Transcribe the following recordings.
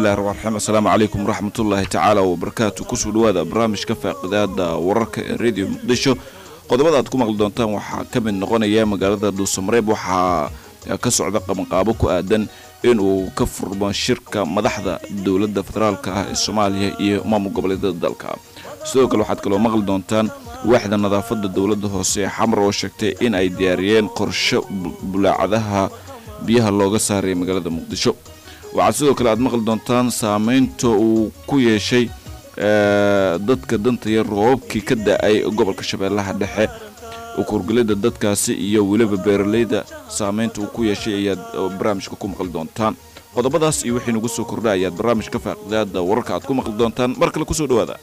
bismillahi raxmaan raxiim assalaamu calaykum waraxmatullaahi tacaala wabarakaatu kusoo dhawaada barnaamijka faaqidaada wararka ee radio muqdisho qodobada aad ku maqli doontaan waxaa ka mid noqonaya magaalada dhuusamareeb waxaa ka socda qabanqaabo ku aadan inuu ka furmo shirka madaxda dowladda federaalka ah ee soomaaliya iyo maamul goboleedyada dalka sidoo kale waxaad kaloo maqli doontaan waaxda nadaafadda dowladda hoose ee xamar oo sheegtay in ay diyaariyeen qorsho bulaacadaha biyaha looga saaraya magaalada muqdisho waxaad sidoo kale aad maqli doontaan saameynta uu ku yeeshay dadka danta yar roobabkii ka da-ay gobolka shabeellaha dhexe ukurgelida dadkaasi iyo weliba beeraleyda saameynta uu ku yeeshay ayaad barnaamijka ku maqli doontaan qodobadaas iyo wixii nagu soo kordha ayaad barnaamijka faaqidaada wararka aad ku maqli doontaan mar kale kusoo dhawaada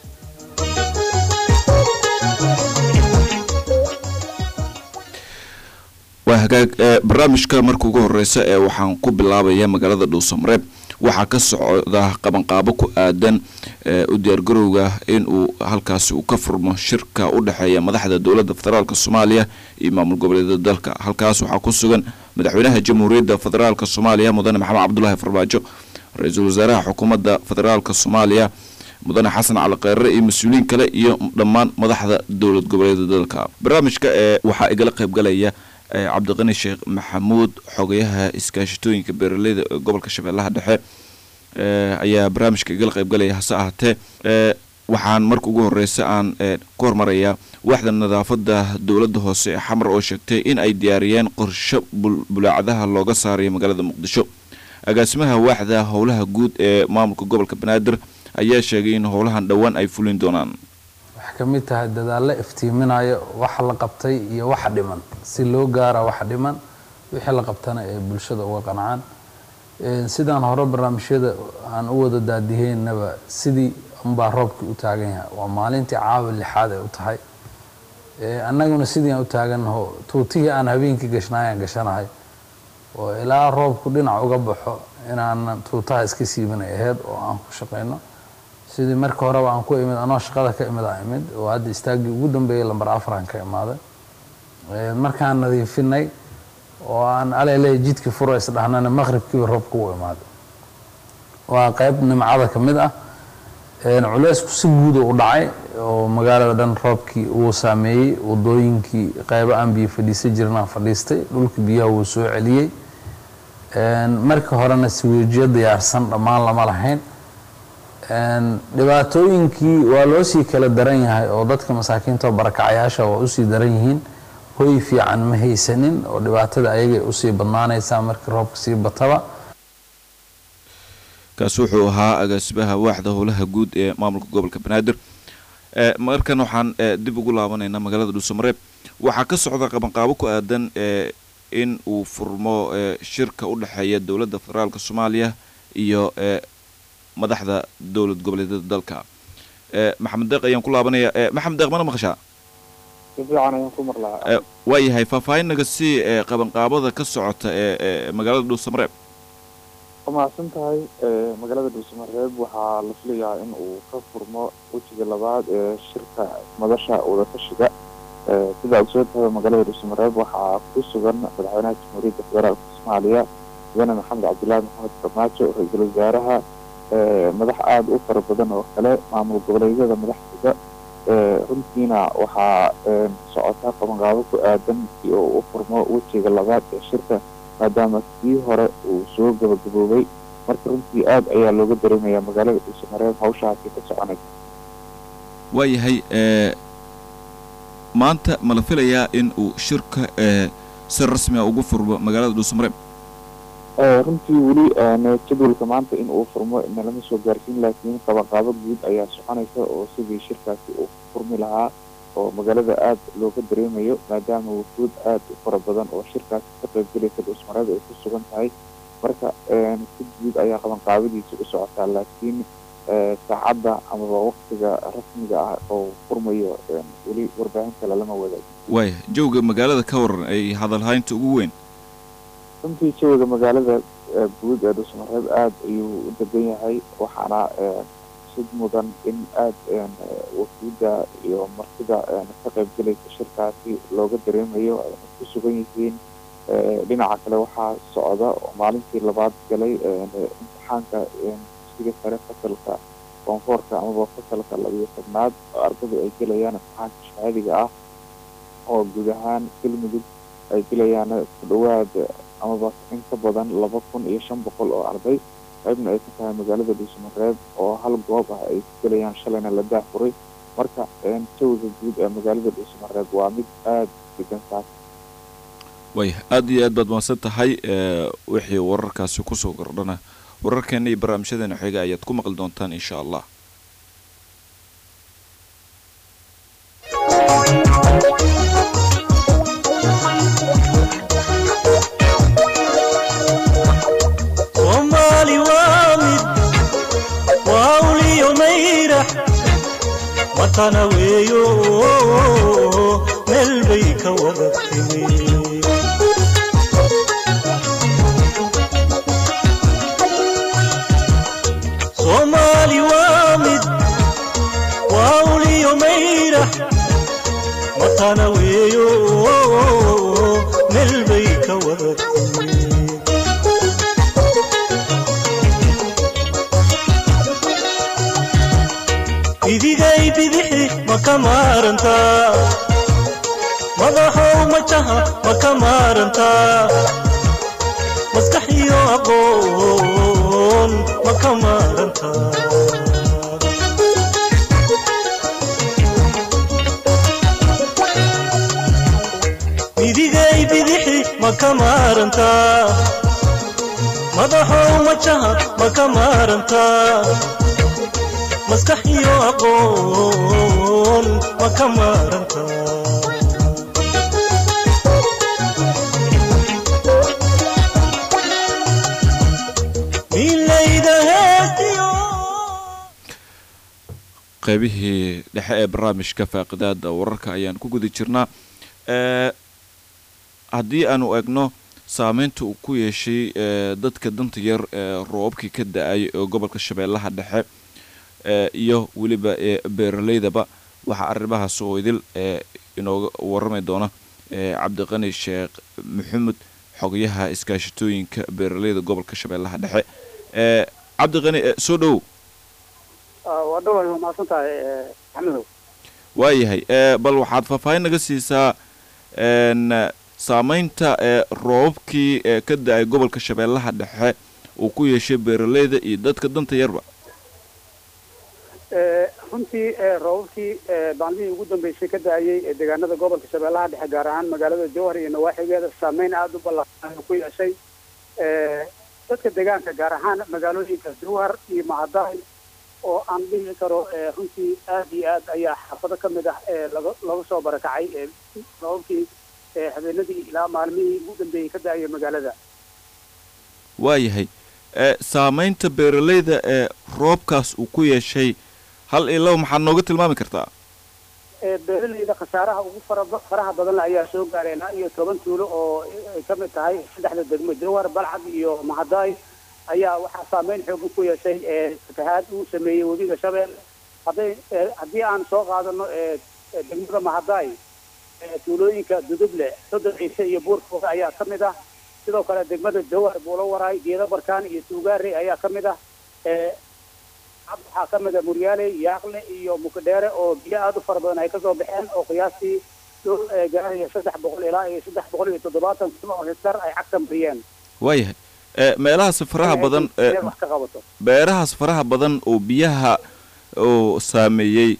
waa hagaag barnaamijka marka ugu horeysa ee waxaan ku bilaabaya magaalada dhuusamareeb waxaa ka socda qabanqaabo ku aadan u diyaargarowga inuu halkaasi uu ka furmo shirka u dhexeeya madaxda dowladda federaalk soomaaliya iyo maamul goboleedyada dalka halkaas waxaa ku sugan madaxweynaha jamhuuriyadda federaalk soomaaliya mudane maxamed cabdulaahi farmaajo ra-iisul wasaaraha xukuumadda federaalk soomaaliya mudane xasan cali kheyre iyo mas-uuliyiin kale iyo dhammaan madaxda dowlad goboleedyada dalka barnaamijka ee waxaa igala qaybgalaya cabdiqani sheekh maxamuud xogayaha iskaashatooyinka beeraleyda ee gobolka shabeellaha dhexe ayaa barnaamijka igala qaybgalaya hase ahaatee waxaan marka ugu horeysa aan ku hormarayaa waaxda nadaafadda dowladda hoose ee xamar oo sheegtay in ay diyaariyeen qorsho bulaacadaha looga saarayo magaalada muqdisho agaasimaha waaxda howlaha guud ee maamulka gobolka banaadir ayaa sheegay in howlahan dhowaan ay fulin doonaan waxay ka mid tahay dadaallo iftiiminayo waxa la qabtay iyo waxa dhiman si loo gaara waxa dhiman wixii la qabtana ee bulshada uga qancaan sidaan hore barnaamijyada aan u wada daadiheynaba sidii unbaa roobkii u taagan yahay waa maalintii caawa lixaad ay u tahay annaguna sidii aan u taagannaho tuutihii aan habeenkii gashnaay aan gashanahay oo ilaa roobku dhinac uga baxo inaanan tuutaha iska siibanay aheyd oo aan ku shaqayno sidii marka horeba aan ku imid anoo shaqada ka imid aan imid oo hadda istaaggii ugu dambeeyay lambar afaraan ka imaaday markaan nadiifinay oo aan alele jidkii furo isdhahnana maqribkiiba roobka u imaaday waa qayb nimcada ka mid ah culeysku si guuda u dhacay oo magaalada dhan roobkii wuu saameeyey wadooyinkii qaybo aan biyo fadhiisan jirin aan fadhiistay dhulkii biyaha wuu soo celiyey marka horena siweejiyo diyaarsan dhammaan lama lahayn dhibaatooyinkii waa loo sii kala daran yahay oo dadka masaakiinta oo barakacayaasha waa usii daran yihiin hoy fiican ma haysanin oo dhibaatada ayagay usii badnaanaysaa markii roobka sii bataba kaasi wuxuu ahaa agaasimaha waaxda howlaha guud ee maamulka gobolka banaadir markan waxaan dib ugu laabanaynaa magaalada dhuusamareeb waxaa ka socda qabanqaabo ku aadan in uu furmo shirka u dhexeeya dowladda federaalk soomaaliya iyo madaxda dowlad goboleedyada dalka maxamed deeq ayaan ku laabanaya maxamed deeq mana maqashaa si fiican ayaan ku maqlaa waa yahay faahfaahin naga sii qabanqaabada ka socota ee magaalada dhuusamareeb waa mahadsan tahay magaalada dhuusamareeb waxaa la filayaa in uu ka furmo wejiga labaad ee shirka madasha wadatashiga sida ogsoo tahay magaalada dhuusamareeb waxaa ku sugan madaxweynaha jamhuuriyadda federaalka soomaaliya mudane maxamed cabdillaahi maxamed farmaajo ra-iisul wasaaraha madax aada u fara badan oo kale maamul goboleedyada madaxdooda runtiina waxaa socotaa qabanqaabo ku aadan si oo u furmo wejiga labaad ee shirka maadaama kii hore uu soo gabagaboobay marka runtii aada ayaa looga dareemayaa magaalada dhuusamareeb hawshaasi ka soconaysa waayahay maanta ma la filayaa in uu shirka si rasmia ugu furmo magaalada dhuusamareeb runtii weli jadwalka maanta in uu furmo nalama soo gaarsiin laakiin qabanqaabo guud ayaa soconaysa oo sidii shirkaasi uu furmi lahaa oo magaalada aada looga dareemayo maadaama wufuud aada u fara badan oo shirkaasi ka qaybgelaysa dhuusmareed ay ku sugan tahay marka si guud ayaa qabanqaabadiisa u socotaa laakiin saacadda amaba waktiga rasmiga ah oo furmayo weli warbaahinta lalama wadaag waaya jawga magaalada ka waran ay hadalhaynta ugu weyn runtii jawiga magaalada guud ee dhuusmareeb aada ayuu u degan yahay waxaana sid mudan in aada wafuudda iyo martida ka qaybgelaysa shirkaasi looga dareemayo ay ku sugan yihiin dhinaca kale waxaa socda oo maalintii labaad galay imtixaanka dugsiga sare fasalka koonfoorka amaba fasalka labiyo tobnaad oo ardadu ay gelayaan imtixaanka shahaadiga ah oo guud ahaan galmudug ay gelayaan ku dhawaad amaba in ka badan laba kun iyo shan boqol oo arday qaybna ay ka tahay magaalada dhuusamareeb oo hal goob ah ay ku gelayaan shalayna la daafuray marka jawiga guud ee magaalada dhuusamareeb waa mid aada degan saas waaya aada iyo aad baad mahadsan tahay wixii wararkaasi kusoo kordhana wararkeena iyo barnaamijyadeena xiga ayaad ku maqli doontaan insha allah soomaali waa mid waa uliyo mayrax watana weeyo meel bay ka wada timi soomaali waa mid waa uliyo mayrax watana weeyo meel bay ka wada timi idigay bidixi ma ka maarantaa madaxow majaha ma ka maarantaa maskax iyo aqoon ma ka maarantaa idigay bidixi ma ka maarantaa madaxow majaha ma ka maarantaa maskax iyo aqoon ma ka maaranta milayda heestiyo qaybihii dhexe ee barnaamijka faaqidaada wararka ayaan ku guda jirnaa haddii aanu egno saameynta uu ku yeeshay dadka danta yar ee roobabkii ka da-ay ee gobolka shabeellaha dhexe iyo weliba beeraleydaba waxaa arrimahaas oo idil inooga warami doona cabdiqani sheekh maxamed xogayaha iskaashatooyinka beeraleyda gobolka shabeellaha dhexe cabdiqani soo dhowow waa dhaway waa mahadsan tahay axmedow waayahay bal waxaad faahfaahin naga siisaa saameynta roobabkii ka da-ay gobolka shabeellaha dhexe uu ku yeeshay beeraleyda iyo dadka danta yarba runtii roobabkii maalmihii ugu dambeysay ka da-ayay deegaanada gobolka shabeellaha dhexe gaar ahaan magaalada jowhar iyo nawaaxigeeda saameyn aada u ballaaran ku yeeshay dadka deegaanka gaar ahaan magaalooyinka jowhar iyo macadaay oo aan dhihi karo runtii aada iyo aad ayaa xaafado ka mid ah laga laga soo barakacay roobabkii habeenadii ilaa maalmihii ugu dambeeyey ka da-ayay magaalada waayahay saameynta beeraleyda ee roobkaas uu ku yeeshay hal iyo laba maxaad nooga tilmaami kartaa beeraleyda khasaaraha ugu fara faraha badan ayaa soo gaaray ilaa iyo toban tuulo oo ay ka mid tahay saddexda degmo jowhar balcad iyo mahadaay ayaa waxaa saameyn xoogan ku yeeshay fatahaad uu sameeyey webiga shabeelle hadday haddii aan soo qaadano degmada mahadaay tuulooyinka duduble sodon ciise iyo buurfooga ayaa ka mid ah sidoo kale degmada jowhar buulo waraay geedo barkaan iyo tuugaare ayaa ka mid ah waxaa ka mid a muryaaley yaaqle iyo mukadheere oo biyo aada u fara badan ay kasoo baxeen oo qiyaastii dhul gaaraya saddex boqol ilaa iyo saddex boqol iyo toddobaatan kun oo hektar ay cagta mariyeen waayahay meelahaas faraha badan wax ka qabato beerahaas faraha badan oo biyaha oo saameeyey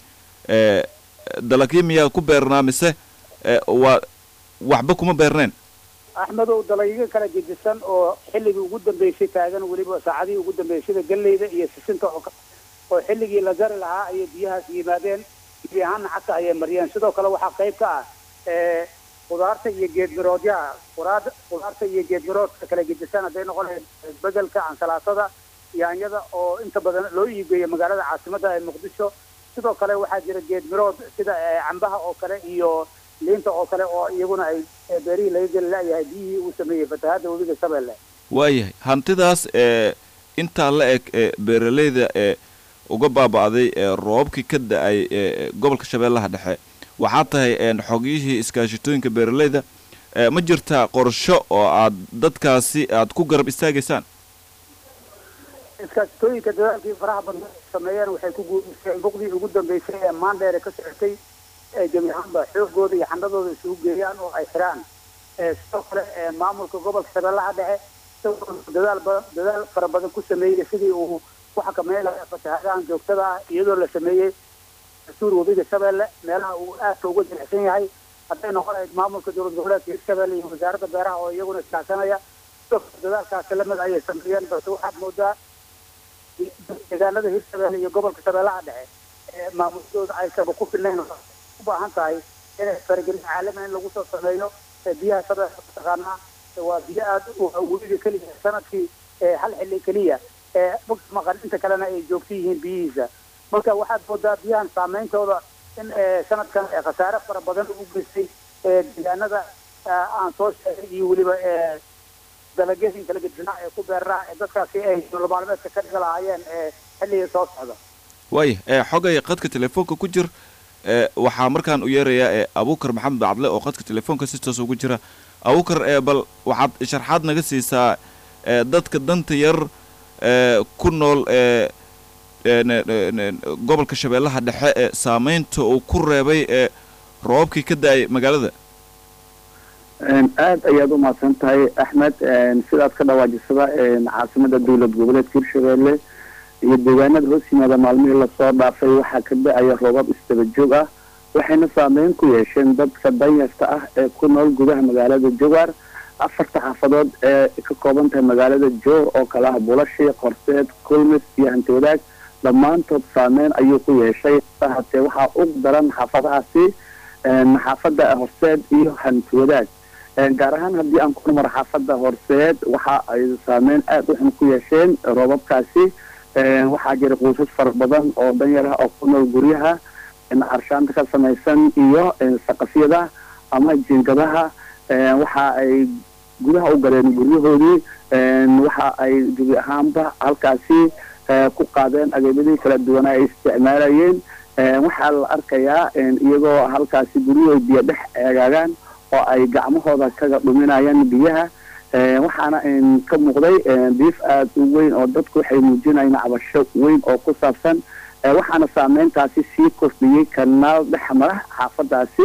dalagyo miyaa ku beernaa mise waa waxba kuma beerneen axmedow dalagyo kala gedisan oo xilligii ugu dambeysay taagan weliba saacadihii ugu dambeysay sida galleyda iyo sisinta oo oo xilligii la jari lahaa ayay biyahaas yimaadeen biyo ahaanna cagta ayay mariyeen sidoo kale waxaa qayb ka ah khudaarta iyo geedmiroodyaha quraad khudaarta iyo geedmiroodka kala gedisan hadday noqon lahayd bedelka ansalaatada yaanyada oo inta badan loo iigeeyo magaalada caasimadda ee muqdisho sidoo kale waxaa jira geedmirood sida cambaha oo kale iyo liinta oo kale oo iyaguna ay beerihii laga geli layahay biyihii uu sameeyey fatahaadda webiga shabeelle waayahay hantidaas ee intaa la eg ee beeraleyda ee uga baaba'day ee roobabkii ka da-ay ee gobolka shabeellaha dhexe waxaa tahay xogyihii iskaashitooyinka beeraleyda ma jirtaa qorsho oo aad dadkaasi aad ku garab istaagaysaan iskaasitooyinka dadaalkii faraha badan ay sameeyeen waxay ku guuleysteen buqdii ugu dambeysay ee maandheere ka socotay ee gebi ahaanba xoogooda iyo xandhadooda isugu geeyaan oo ay xiraan ee sidoo kale ee maamulka gobolka shabeellaha dhexe isagoo dadaal badan dadaal fara badan ku sameeyey sidii uu ku xakameyn lahaa fatahaadahan joogtada ah iyadoo la sameeyey dastuur webiga shabeelle meelaha uu aadka uga jilicsan yahay hadday noqon lahayd maamulka dowlad goboleedka hirshabelle iyo wasaaradda beeraha oo iyaguna iskaashanaya sidoo kale dadaalkaasi lamid ayay sameeyeen balse waxaad moodaa deegaanada hirshabelle iyo gobolka shabeellaha dhexe ee maamuladooda aysaba ku filnayn u baahan tahay inay faragelin caalami in lagu soo sameeyo ee biyaha shabeelle mataqaanaa waa biyo aad u webiga keliya sanadkii ee hal xilli keliya ee bog maqan inta kalena ay joogto yihiin biyihiisa marka waxaad moodaa biyahan saameyntooda in ee sanadkan ee khasaare fara badan u geystay ee deegaanada aan soo sheegay iyo weliba ee dalagyadii kala gedinaa ee ku beeraa ee dadkaasi ay nolol maalmeedka ka dhiga lahaayeen ee xilliga soo socda waaya ee xogay qadka telefoonka ku jir ee waxaa markaan u yeerayaa ee abuukar maxamed bacdle oo qadka telefoonka si toos ugu jira abuukar ee bal waxaad sharxaad naga siisaa ee dadka danta yar ee ku nool ee gobolka shabeellaha dhexe ee saameynta uu ku reebay ee roobabkii ka da-ay magaalada aad ayaad u mahadsan tahay axmed sidaad ka dhawaajisada caasimada dowlad goboleedka hirshabelle iyo deegaanada hoos yimaada maalmihii lasoo dhaafay waxaa ka da-aya roobab isdaba joog ah waxayna saameyn ku yeesheen dadka danyarta ah ee ku nool gudaha magaalada jowar afarta xaafadood ee ka kooban tahay magaalada joor oo kale ah bulashi qorseed kulmis iyo hanti wadaag dhammaantood saameyn ayuu ku yeeshay hatee waxaa u daran xaafadahaasi xaafada horseed iyo hanti wadaag gaar ahaan haddii aan ku maro xaafada horseed waxa ay saameyn aada u xun ku yeesheen roobabkaasi waxaa jira quusas fara badan oo danyar ah oo ku nool guryaha carshaanta ka samaysan iyo saqafyada ama jiingadaha waxa ay gudaha u galeen guryahoodii waxa ay gebi ahaanba halkaasi ku qaadeen ageebyadii kala duwanaa ay isticmaalayeen waxaa la arkayaa iyagoo halkaasi guryahood biyo dhex eegaagaan oo ay gacmahooda kaga dhuminayaan biyaha waxaana ka muuqday diif aada u weyn oo dadku waxay muujinayeen cabasho weyn oo ku saabsan waxaana saameyntaasi sii kordhiyey kanaal dhexmara xaafadaasi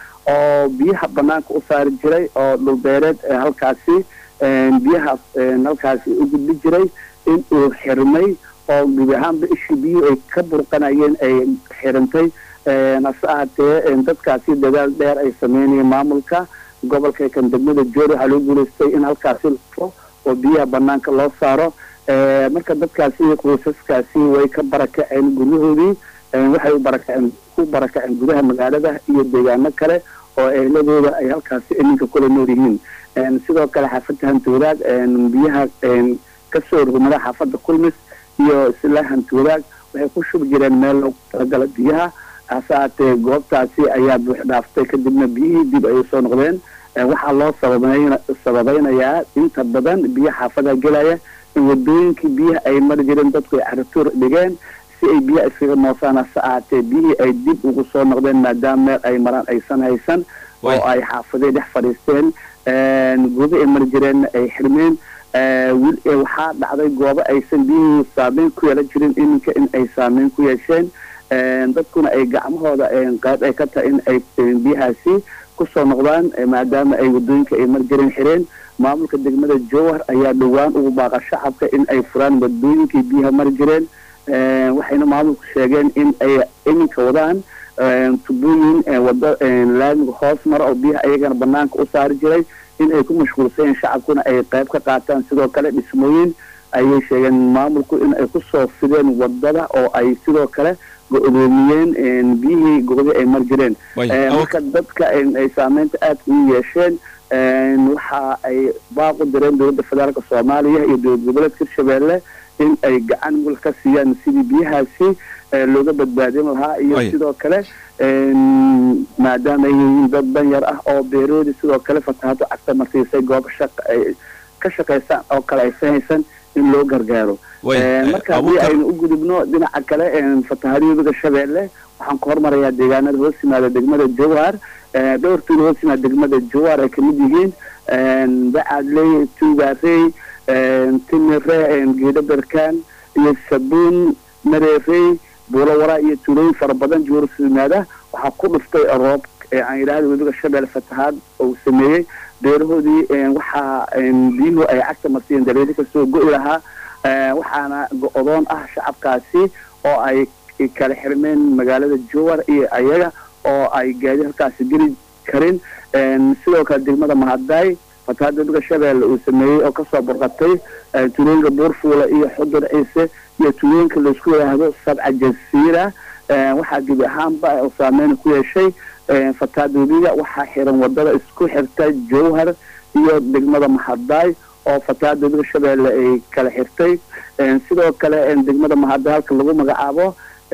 oo biyaha banaanka u saari jiray oo dhulbeereed halkaasi biyahaas halkaasi u gudbi jiray in uu xirmay oo gebi ahaanba ishii biyuhu ay ka burqanayeen ay xirantay hase ahaatee dadkaasi dadaal dheer ay sameynayeen maamulka gobolka kan degmada joor waxaa loo guulaystay in halkaasi lafo oo biyaha banaanka loo saaro marka dadkaasi qoysaskaasi way ka barakaceen guryahoodii waxay u barakaceen ku barakaceen gudaha magaalada iyo deegaano kale oo ehladooda ay halkaasi iminka kula nool yihiin sidoo kale xaafadda hanti wadaag biyaha kasoo rugmada xaafadda kulmis iyo isla hanti wadaag waxay ku shubi jireen meel loogu talagala biyaha hase ahaatee goobtaasi ayaa buux dhaaftay kadibna biyihii dib ay usoo noqdeen waxaa loo sababeyn sababeynayaa inta badan biyo xaafada gelaya in wadooyinkii biyaha ay mari jireen dadku ay carituur dhigeen si ay biyaha iskaga moosaan hase ahaatee biyihii ay dib ugu soo noqdeen maadaama meel ay maraan aysan haysan oo ay xaafadey dhex fadhiisteen goobo ay mari jireenna ay xirmeen waxaa dhacday goobo aysan biyihii saameyn ku yeelan jirin iminka in ay saameyn ku yeesheen dadkuna ay gacmahooda qayb ay ka tahay in ay biyahaasi kusoo noqdaan maadaama ay wadooyinka ay mari jireen xireen maamulka degmada jowhar ayaa dhowaan ugu baaqa shacabka in ay furaan wadooyinkii biyaha mari jireen waxayna maamulku sheegeen in ay iminka wadaan tubooyin wado laamiga hoos mara oo biyaha ayagana banaanka u saari jiray in ay ku mashquulsayeen shacabkuna ay qayb ka qaataan sidoo kale dhismooyin ayay sheegeen maamulku in ay kusoo fideen wadada oo ay sidoo kale go-doomiyeen biyihii goobihii ay mari jireen marka dadka ay saameynta aada ugu yeesheen waxa ay baaq u direen dowladda federaalka soomaaliya iyo dowlad goboleedka hirshabelle in ay gacan mul ka siiyaan sidii biyahaasi looga badbaadin lahaa iyo sidoo kale maadaama ay yihiin dad danyar ah oo beeroodi sidoo kale fatahado cagta marsiisay goobo shaq ay ka shaqaysaan oo kale aysan haysan in loo gargaaro marka haddii aynu u gudubno dhinaca kale fatahadiyoodaga shabeelle waxaan ku hormarayaa deegaanada hoos yimaada degmada jowhar dhowr tuulo hoos yimaada degmada jowhar ay kamid yihiin bacadley tuugaarey timire geedo berkaan iyo sabuun mareerey buulawara iyo tuulooyin fara badan juurus yimaada waxaa ku dhuftay roob aan yidhaahda webiga shabeelle fatahaad uu sameeyey beerahoodii waxaa biyuhu ay cagta marsiiyeen daleedi kasoo go'i lahaa waxaana go-doon ah shacabkaasi oo ay kala xirmeen magaalada jowar iyo ayaga oo ay gaadi halkaasi geli karin sidoo kale degmada mahadaay fatahaada webiga shabeelle uu sameeyey oo kasoo burqatay tuulooyinka buurfuula iyo xudur ciise iyo tuulooyinka laisku yidhaahdo sabca jasiira waxaa gebi ahaanba oo saameyn ku yeeshay fatahaada webiga waxaa xiran wadada isku xirta jowhar iyo degmada mahadaay oo fatahaada webiga shabeelle ay kala xirtay sidoo kale degmada mahadaay halka lagu magacaabo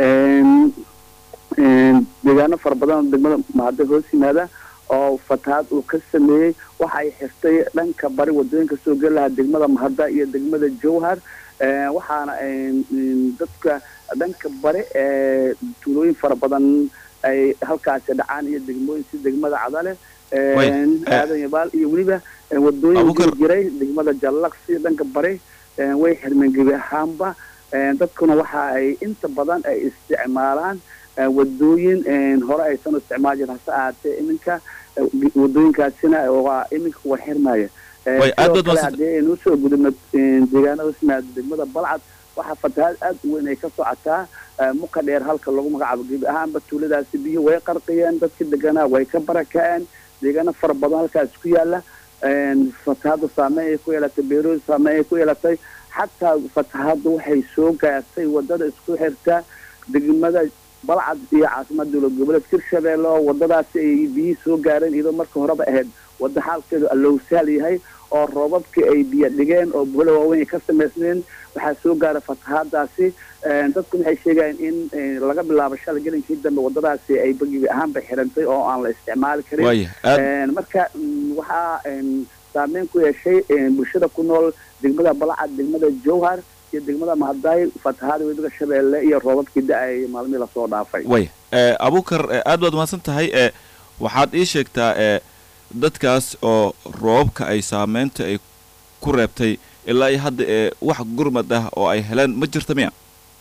deegaano fara badan oo degmada mahadaay hoos yimaada oo fatahaad uu ka sameeyey waxa ay xirtay dhanka bari wadooyinka soo geli lahaa degmada mahada iyo degmada jowhar waxaana dadka dhanka bari tuulooyin fara badan ay halkaasi dhacaan iyo degmooyin si degmada cadale aadan yabaal iyo weliba wadooyin jiri jiray degmada jallaqsi dhanka bari way xirmeen gebi ahaanba dadkuna waxa ay inta badan ay isticmaalaan wadooyin hore aysan isticmaal jirin hase ahaatee iminka wadooyinkaasina waa iminka war xirmaya sidoo kale haddii aynu usoo gudubno deegaanada usmaada degmada balcad waxaa fatahaad aad u weyn ay ka socotaa muka dheer halka lagu magacaabo gebi ahaanba tuuladaasi biyo way qarqiyeen dadkii deganaa way ka barakaceen deegaano fara badan halkaas ku yaala fatahaadda saameyn ay ku yeelatay beerooda saameyn ay ku yeelatay xataa fatahaadda waxay soo gaartay wadada isku xirta degmada balcad iyo caasimada dowlad goboleed hirshabeelle oo wadadaasi ay biyihii soo gaareen iyadoo marka horeba ahayd wadda xaalkeedu allowsaal yahay oo roobabkii ay biyo dhigeen oo buhlo waaweyn ay ka samaysneen waxaa soo gaara fatahaadaasi dadku waxay sheegayaan in laga bilaabo shalay gelinkii dambe wadadaasi ay bagibi ahaanba xirantay oo aan la isticmaali karin marka waxaa saameyn ku yeeshay bulshada ku nool degmada balcad degmada jowhar iyo degmada mahadaay fatahaada webiga shabeelle iyo roobabkii da-ay maalmihii lasoo dhaafay way abukar aad baad mahadsan tahay waxaad ii sheegtaa dadkaas oo roobabka ay saameynta ay ku reebtay ilaa iyo hadda ee wax gurmad ah oo ay heleen ma jirta miya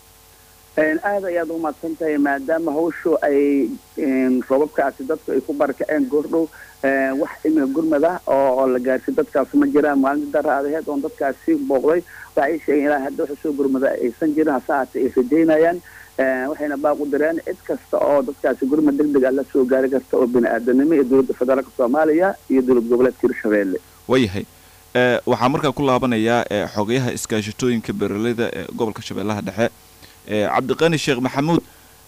aad ayaad umahadsan tahay maadaama hawshu ay roobabkaasi dadku ay ku barakaceen goordhow wax imika gurmad ah oo la gaarsiy dadkaasi ma jiraan maalinta dara adaheed oon dadkaasi booqday waxay sheegeen ilaa hadda waxa soo gurmada aysan jirin hase haatee ay rajaynayaan waxayna baaq u direen cid kasta oo dadkaasi gurmad deg deg ah la soo gaari karta oo bini aadanimo iyo dowladda federaalka soomaaliya iyo dowlad goboleedka hirshabeelle waayahay waxaa markaa ku laabanayaa xogayaha iskaashatooyinka beeraleyda ee gobolka shabeellaha dhexe cabdiqani sheekh maxamuud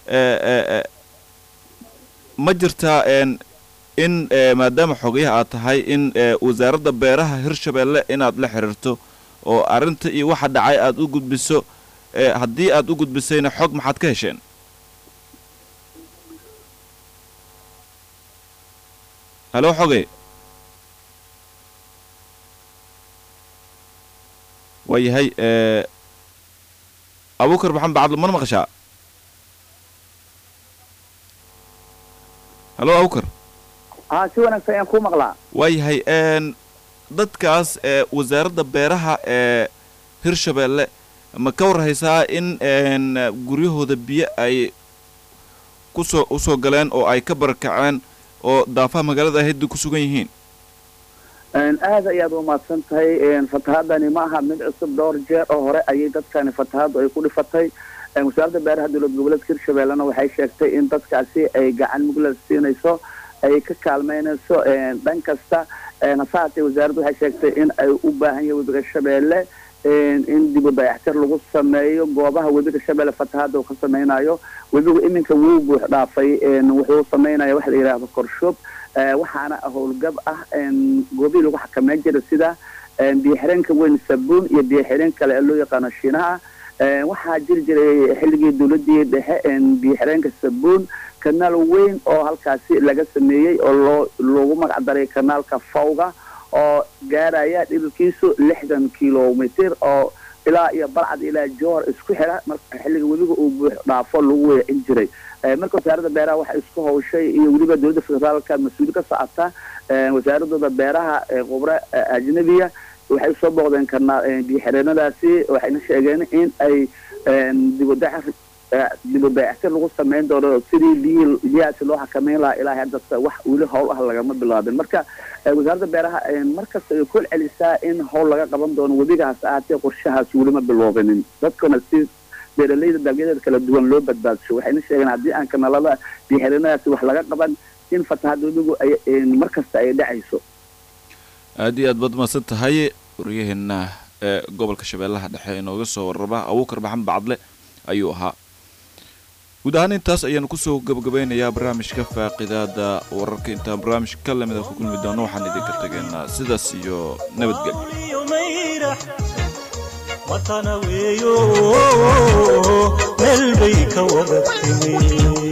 ma jirtaa in maadaama xogayaha aad tahay in wasaaradda beeraha hirshabeelle inaad la xiriirto oo arrinta iyo waxa dhacay aada u gudbiso haddii aad u gudbisayna xog maxaad ka hesheen halo xogey waayahay abukar maxamed bacadlo mana maqashaa halo abukar haa si wanaagsan ayaan ku maqlaa waayahay dadkaas wasaaradda beeraha ee hirshabeelle ma ka warhaysaa in guryahooda biyo ay kusoo usoo galeen oo ay ka barakaceen oo daafaha magaalada ahayda ku sugan yihiin aad ayaad umahadsan tahay fatahaadani ma aha mid cusub dhowr jeer oo hore ayay dadkani fatahaaddu ay ku dhifatay wasaaradda beeraha dowlad goboleedka hirshabeellena waxay sheegtay in dadkaasi ay gacan muglad siinayso ay ka kaalmeynayso dhan kasta hase haatee wasaaraddu waxay sheegtay in ay u baahan yahay webiga shabeelle in dib u dayactir lagu sameeyo goobaha webiga shabeelle fatahaadda uu ka sameynayo webigu iminka wuu buux dhaafay wuxuu sameynaya waxa la yidhaahdo korshoob waxaana howlgab ah goobihii lagu xakameyn jira sida biyoxireenka weyn sabuun iyo biyoxireen kale ee loo yaqaano shiinaha waxaa jiri jiray xilligii dowladii dhexe biyoxireenka sabuun kanaal weyn oo halkaasi laga sameeyey oo loo loogu magac daray kanaalka fawga oo gaaraya dhibirkiisu lixdan kilomitr oo ilaa iyo balcad ilaa joor isku xira marka xilliga webiga uu buux dhaafo lagu weecin jiray marka wasaaradda beeraha waxay isku hawshay iyo weliba dowladda federaalka mas-uuli ka socota wasaaradooda beeraha khubre ajnabiya waxay soo booqdeen kana biyo xireenadaasi waxayna sheegeen in ay dibudhac dibudayactir lagu samayn doono sidii biyihii biyahaasi loo xakameyn lahaa ilaa haddasa wax weli howl ah lagama bilaabin marka wasaaradda beeraha markasta ay ku celisaa in howl laga qaban doono webigaas ahaatee qorshahaas welima biloobinin dadkuna si beeralayda dalyadeeda kala duwan loo badbaadsho waxayna sheegeen haddii aan kanalada biyoxireenadaasi wax laga qaban in fatahadda webigu ay markasta ay dhacayso aada iyo aad baad mahadsan tahay waryaheena ee gobolka shabeellaha dhexe inooga soo warraba abuukar maxamed bacadle ayuu ahaa guud ahaan intaas ayaanu kusoo gabagabeynayaa barnaamijka faaqidaada wararka intaan barnaamij ka lamida ku kulmi doono waxaan idinka tegaynaa sidaas iyo nabadgelyo matana weeyo meel bay ka wada timi